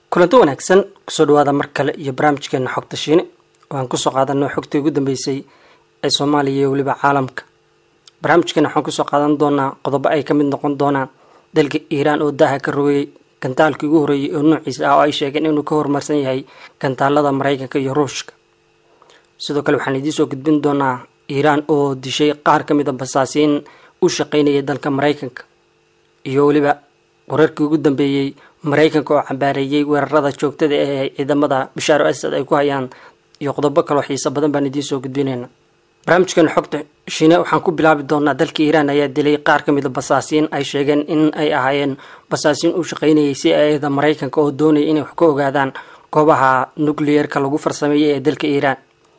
kulanto wanaagsan kusoo dhawaada mar kale iyo barnaamijkeena xogta shiine oo aan kusoo qaadano xogtii ugu dambeysay ee soomaaliya iyo weliba caalamka barnaamijkeena waxaan kusoo qaadan doonaa qodobo ay ka mid noqon doonaan dalka iiraan oo daaha ka rogayay gantaalkii ugu horreeyay oo noociisa ah oo ay sheegeen inuu ka horumarsan yahay gantaalada maraykanka iyo ruushka sidoo kale waxaan idiin soo gudbin doonaa iiraan oo dishay qaar ka mid a basaasiin u shaqaynayay dalka maraykanka iyo weliba wararkii ugu dambeeyey maraykanka oo cambaareeyey weerarada joogtada ee ciidamada bashaar asad ay ku hayaan iyo qodobo kaloo xiiso badan baan idiin soo gudbinayna barnaamijkeena xogta shiine waxaan ku bilaabi doonaa dalka iiraan ayaa dilay qaar ka mid a basaasiin ay sheegeen in ay ahaayeen basaasiin u shaqaynayay si eeda maraykanka oo doonaya inay wax ka ogaadaan goobaha nucleerka lagu farsameeyay ee dalka iiraan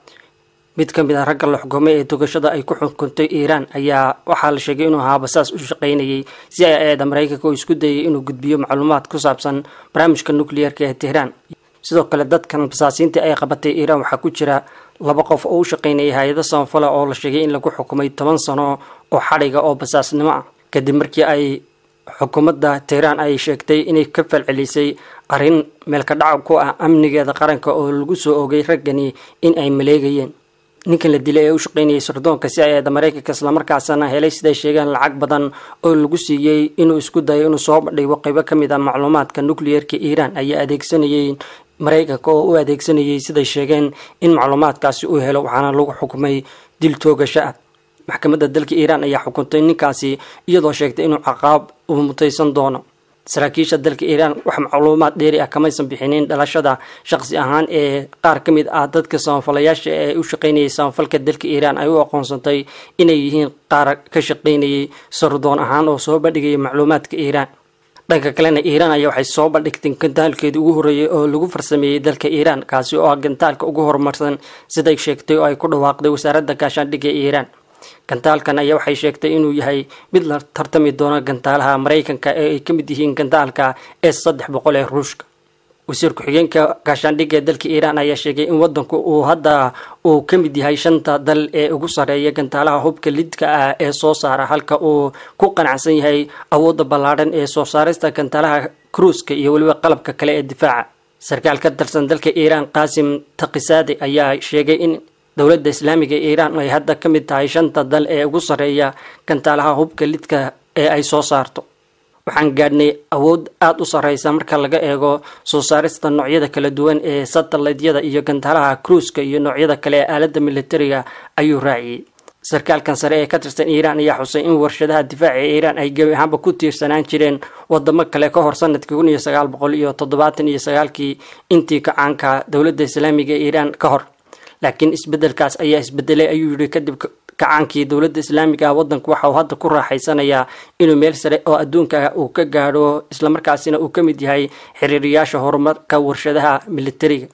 mid ka mid a ragga la xukumay ee togashada ay ku xukuntay iiraan ayaa waxaa la sheegay inuu ahaa basaas u shaqaynayay si ay eeda maraykanka oo isku dayay inuu gudbiyo macluumaad ku saabsan barnaamijka nucleerka ee tehraan sidoo kale dadkan basaasiintii ay qabatay iiraan waxaa ku jira laba qof oo u shaqaynayay hay-ado samafala oo la sheegay in lagu xukumay toban sano oo xadhiga oo basaasnimo ah kadib markii ay xukuumadda tehraan ay sheegtay inay ka falcelisay arrin meelka dhaca ku ah amnigeeda qaranka oo lagu soo ogay raggani in ay maleegayeen ninkan la dilay ee u shaqaynayay sirdoonka si ay eeda maraykanka islamarkaasana helay siday sheegeen lacag badan oo lagu siiyey inuu isku dayo inuu soo bandhigo qaybo ka mid a macluumaadka nucleerka iiraan ayaa adeegsanayay maraykanka oo u adeegsanayay siday sheegeen in macluumaadkaasi uu helo waxaana lagu xukumay dil toogasho ah maxkamadda dalka iiraan ayaa xukuntay ninkaasi iyadoo sheegtay inuu caqaab uu mutaysan doono saraakiisha dalka iiraan wax macluumaad dheeri ah kamaysan bixinin dhalashada shaqsi ahaan ee qaar ka mid ah dadka samafalayaasha ee u shaqaynayay samafalka dalka iiraan ay u aqoonsantay inay yihiin qaar ka shaqaynayay sardoon ahaan oo soo bandhigaya macluumaadka iiraan dhanka kalena iiraan ayaa waxay soo bandhigtay gantaalkeedii ugu horreeyay oo lagu farsameeyey dalka iiraan kaasi oo ah gantaalka ugu horumarsan siday sheegtay oo ay ku dhawaaqday wasaaradda gaashaandhigga iiraan gantaalkan ayaa waxay sheegtay inuu yahay mid la tartami doono gantaalaha maraykanka ee ay ka mid yihiin gantaalka s saddex boqol ee ruushka wasiir ku-xigeenka gaashaandhigga ee dalka iiraan ayaa sheegay in wadanku uu hadda uu ka mid yahay shanta dal ee ugu sarreeya gantaalaha hubka lidka ah ee soo saara halka uu ku qanacsan yahay awoodda ballaadhan ee soo saarista gantaalaha kruuska iyo weliba qalabka kale ee difaaca sarkaal ka tirsan dalka iiraan qaasim takisaade ayaa sheegay in dowladda islaamiga ee iiraan ay hadda ka mid tahay shanta dal ee ugu sarreeya gantaalaha hubka lidka ee ay soo saarto waxaan gaadhnay awood aada u sarreysa marka laga eego soo saarista noocyada kala duwan ee satellaydyada iyo gantaalaha kruuska iyo noocyada kale ee aaladda militariga ayuu raaciyey sarkaalkan sare ee ka tirsan iiraan ayaa xusay in warshadaha difaaca ee iiraan ay gebi ahaanba ku tiirsanaan jireen wadamo kale ka hor sanadkii kun iyo sagaal boqol iyo toddobaatan iyo sagaalkii intii kacaanka dowladda islaamiga ee iiraan ka hor laakiin isbedelkaas ayaa isbedelay ayuu yihi kadib kacaankii dowladda islaamiga ah wadanku waxa uu hadda ku raaxaysanayaa inuu meel sare oo adduunka uu ka gaadho islamarkaasina uu ka mid yahay xiriiriyaasha horumarka warshadaha militariga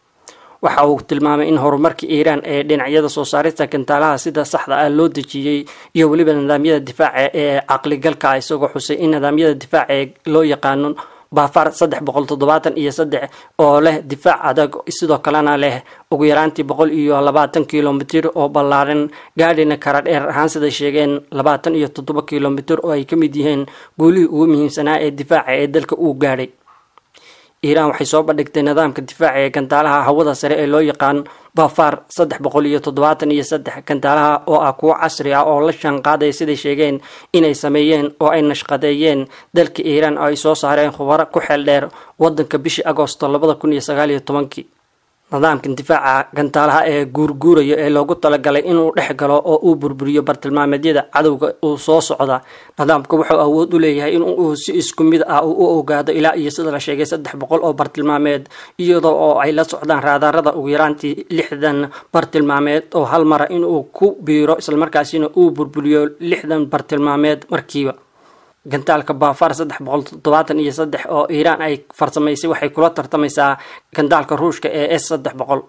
waxa uu tilmaamay in horumarka iiraan ee dhinacyada soo saarista gantaalaha sida saxda ah loo dejiyey iyo weliba nidaamyada difaaca ee caqligalka ah isagoo xusay in nidaamyada difaaca ee loo yaqaano baafar saddex boqol toddobaatan iyo saddex oo leh difaac adag sidoo kalena leh ugu yaraantii boqol iyo labaatan kilomitir oo ballaaran gaadhina kara dheer ahaan siday sheegeen labaatan iyo toddoba kilomitir oo ay ka mid yihiin guulihii ugu muhiimsanaa ee difaaca ee dalka uu gaadhay iiraan waxay soo bandhigtay nidaamka difaaca ee gantaalaha hawada sare ee loo yaqaan bafar saddex boqol iyo toddobaatan iyo saddex gantaalaha oo ah kuwo casri ah oo la shanqaadaya siday sheegeen inay sameeyeen oo ay nashqadeeyeen dalka iiraan oo ay soo saareen khubaro ku xeel dheer wadanka bishii agoosto labada kun iyo sagaal iyo tobankii nidaamkan difaaca gantaalaha ee guurguuraya ee loogu talagalay inuu dhex galo oo uu burburiyo bartilmaameedyada cadowga uu soo socda nidaamka wuxuu awood u leeyahay in uu si isku mid ah u ogaado ilaa iyo sida la sheegay saddex boqol oo bartilmaameed iyadoo oo ay la socdaan raadarada ugu yaraantii lixdan bartilmaameed oo hal mara inuu ku biiro islamarkaasina uu burburiyo lixdan bartilmaameed markiiba gantaalka baafar saddex boqol toddobaatan iyo saddex oo iiraan ay farsamaysay waxay kula tartamaysaa gantaalka ruushka ee s saddex boqol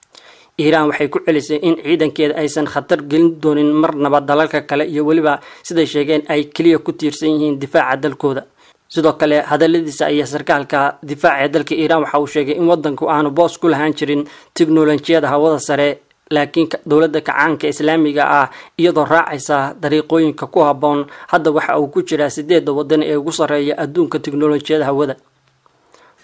iiraan waxay ku celisay in ciidankeeda aysan khatar gelin doonin marnaba dalalka kale iyo weliba siday sheegeen ay keliya ku tiirsan yihiin difaaca dalkooda sidoo kale hadaladiisa ayaa sarkaalka difaaca ee dalka iiraan waxa uu sheegay in wadanku aanu boos ku lahaan jirin tiknolojiyada hawada sare laakiin dowladda kacaanka islaamiga ah iyadoo raacaysa dariiqooyinka ku habboon hadda waxa uu ku jiraa sideedda wadan ee ugu sarreeya adduunka tiknolojiyada hawada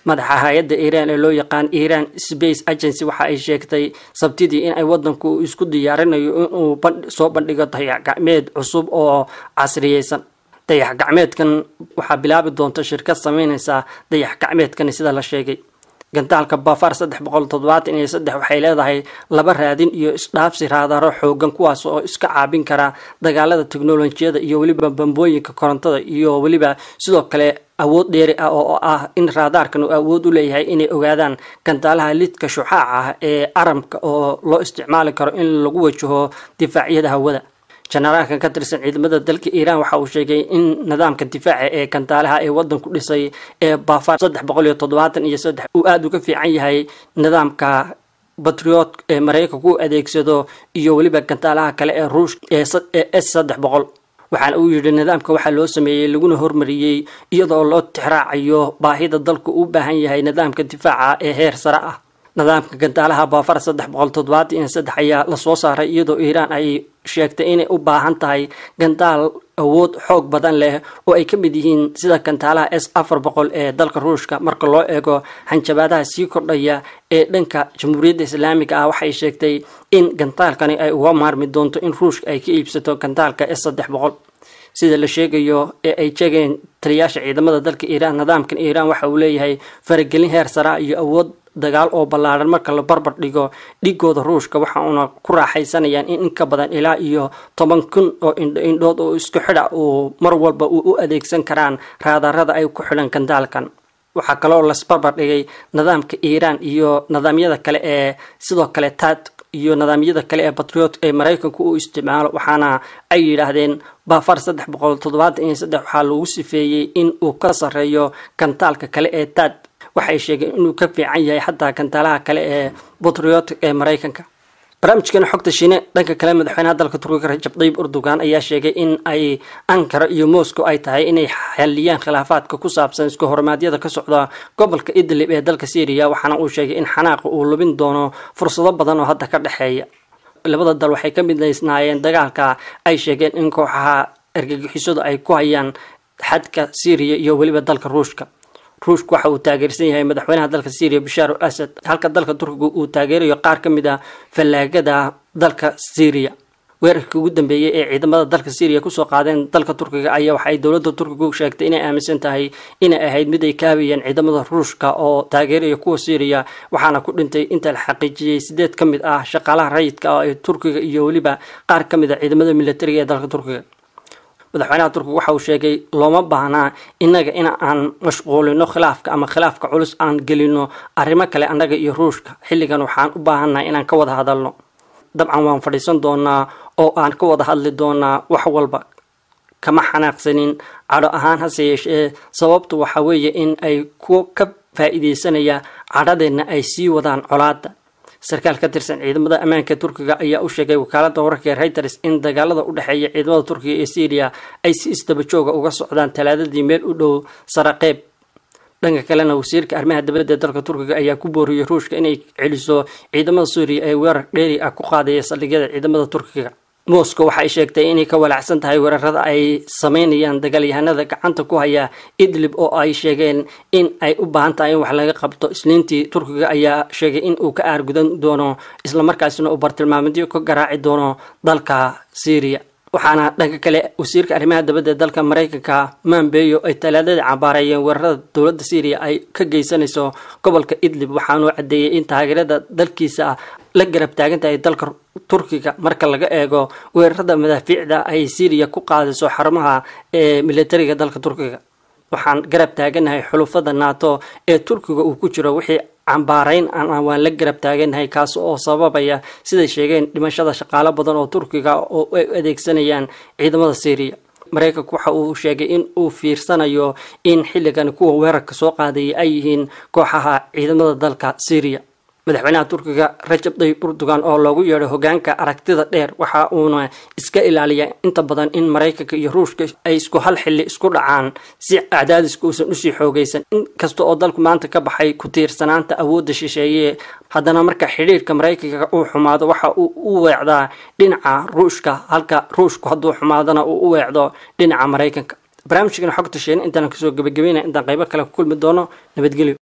madaxa hay-adda iiraan ee loo yaqaan iiraan space agency waxa ay sheegtay sabtidii in ay wadanku isku diyaarinayo inuu soo bandhigo dayax gacmeed cusub oo casriyeysan dayax gacmeedkan waxaa bilaabi doonta shirkad sameyneysa dayax gacmeedkani sida la sheegay gantaalka bafar saddex boqol toddobaatan iyo saddex waxay leedahay laba raadin iyo isdhaafsi raadaro xoogan kuwaas oo iska caabin kara dagaalada teknolojiyada iyo weliba bambooyinka korontada iyo weliba sidoo kale awood dheeri ah oo ah in raadaarkan uu awood u leeyahay inay ogaadaan gantaalaha lidka shuxaaca ah ee aramka oo loo isticmaali karo in lagu wajaho difaacyada hawada jenaraalkan ka tirsan ciidamada dalka iiraan waxa uu sheegay in nidaamka difaaca ee gantaalaha ee wadanku dhisay ee bafar saddex boqol iyo toddobaatan iyo saddex uu aada uga fiican yahay nidaamka batriot ee maraykanku u adeegsado iyo weliba gantaalaha kale ee ruush ee s saddex boqol waxaana uu yidhi nidaamka waxaa loo sameeyey laguna hormariyey iyadoo loo tixraacayo baahida dalku u baahan yahay nidaamka difaaca ee heer sare ah nidaamka gantaalaha baafar saddex boqol toddobaatan iyo saddex ayaa lasoo saaray iyadoo iiraan ay sheegtay inay u baahan tahay gantaal awood xoog badan leh oo ay ka mid yihiin sida gantaalaha s afar boqol ee dalka ruushka marka loo eego hanjabaadaha sii kordhaya ee dhanka jamhuuriyadda islaamiga ah waxay sheegtay in gantaalkani ay uga maarmi doonto in ruushka ay ka iibsato gantaalka s saddex boqol sida la sheegayo ee ay sheegeen taliyaasha ciidamada dalka iiraan nidaamkan iiraan waxa uu leeyahay faragelin heer saraa iyo awood dagaal oo ballaaran marka la barbar dhigo dhigooda ruushka waxa uuna ku raaxaysanayaan in inka badan ilaa iyo toban kun oo indhood oo isku xidha uu mar walba uu u adeegsan karaan raadarada ay ku xidhan gandaalkan waxaa kaloo lasbarbar dhigay nidaamka iiraan iyo nidaamyada kale ee sidoo kale taad iyo nidaamyada kale ee batriot ee maraykanku u isticmaalo waxaana ay yidhaahdeen bafar saddex boqol toddobaatan iyo saddex waxaa lagu sifeeyey in uu ka sarreeyo gantaalka kale ee taad waxay sheegeen inuu ka fiican yahay xataa gantaalaha kale ee batriotic ee maraykanka barnaamijkeena xogta shiine dhanka kale madaxweynaha dalka turkiga rajab tayyib erdogan ayaa sheegay in ay ankara iyo moscow ay tahay inay xaliyaan khilaafaadka ku saabsan isku hormaadyada ka socda gobolka idlib ee dalka syriya waxaana uu sheegay in xanaaqa uu lubin doono fursado badan oo hadda ka dhexeeya labada dal waxay ka midnaysnaayeen dagaalka ay sheegeen in kooxaha argagixisadu ay ku hayaan xadka syriya iyo weliba dalka ruushka ruushku waxa uu taageersan yahay madaxweynaha dalka syriya bashaar al asad halka dalka turkiga uu taageerayo qaar ka mid a fallaagada dalka syriya weerarkii ugu dambeeyey ee ciidamada dalka syriya kusoo qaadeen dalka turkiga ayaa waxay dowladda turkigu sheegtay inay aaminsan tahay inay ahayd mid ay kaabayeen ciidamada ruushka oo taageeraya kuwa syriya waxaana ku dhintay inta la xaqiijiyey sideed ka mid ah shaqaalaha rayidka oo ee turkiga iyo weliba qaar ka mid a ciidamada militariga ee dalka turkiga madaxweynaha turkiga waxa uu sheegay looma baahnaa innaga in aan mashquulino khilaafka ama khilaafka culus aan gelino arrimo kale annaga iyo ruushka xilligan waxaan u baahannahay inaan ka wada hadalno dabcan waan fadhiisan doonaa oo aan ka wada hadli doonaa wax walba kama xanaaqsanin cadho ahaan hase yeeshee sababtu waxa weeye in ay kuwo ka faa-iideysanaya cadhadeenna ay sii wadaan colaada sarkaal ka tirsan ciidamada ammaanka turkiga ayaa u sheegay wakaalada wararka ee reuters in dagaalada u dhexeeya ciidamada turkiga ee syriya ay si isdabajooga uga socdaan talaadadii meel u dhow saraqeyb dhanka kalena wasiirka arrimaha dibadda ee dalka turkiga ayaa ku booriyey ruushka inay celiso ciidamada suuriya ee weerar dheeri ah ku qaadaya saldhigyada ciidamada turkiga moscow waxay sheegtay inay ka walaacsan tahay weerarada ay sameynayaan dagaalyahanada gacanta ku haya idlib oo ay sheegeen in ay u baahan tahay in wax laga qabto isniintii turkiga ayaa sheegay in uu ka aargudan doono islamarkaasina uu bartilmaameedyo ka garaaci doono dalka syriya waxaana dhanka kale wasiirka arrimaha dibadda ee dalka maraykanka mambeyo ay talaadadii cambaareeyeen weerarada dowladda syriya ay ka geysanayso gobolka idlib waxaanuu caddeeyey in taageerada dalkiisa la garab taagan tahay dalka turkiga marka laga eego weerarada madaafiicda ay syriya ku qaadayso xarumaha ee militariga dalka turkiga waxaan garab taaganahay xulufada nato ee turkiga uu ku jiro wixii cambaarayn waan la garab taaganahay kaas oo sababaya siday sheegeen dhimashada shaqaalo badan oo turkiga oo ay adeegsanayaan ciidamada syriya maraykanku waxa uu sheegay in uu fiirsanayo in xilligan kuwa weerarka soo qaadayay ay yihiin kooxaha ciidamada dalka syriya madaxweynaha turkiga rajab tayyib erdogan oo loogu yeedhay hogaanka aragtida dheer waxa uuna iska ilaaliya inta badan in maraykanka iyo ruushka ay isku hal xilli isku dhacaan si cadaadiska uusan usii xoogaysan inkasta oo dalku maanta ka baxay ku tiirsanaanta awoodda shisheeye haddana marka xidhiirka maraykanka uu xumaado waxa uu u weecdaa dhinaca ruushka halka ruushku hadduu xumaadona uu u weecdo dhinaca maraykanka barnaamijkan xogta sheena intaan kasoo gebagabeynaya intaan qaybo kale ku kulmi doono nabadgelyo